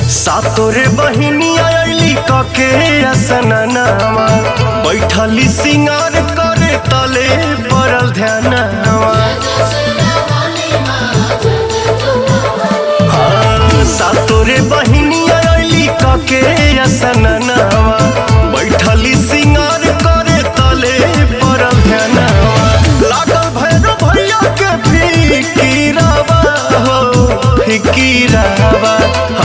सातोरे बहिनी आइली कके असननावा बैठली सिंगार करे तले पड़ल ध्यानवा हाँ, सातोरे बहिनी आइली कके असननावा बैठली सिंगार करे तले पड़ल ध्यानवा लागल भैरव भैया के फिकीरावा हो फिकीरावा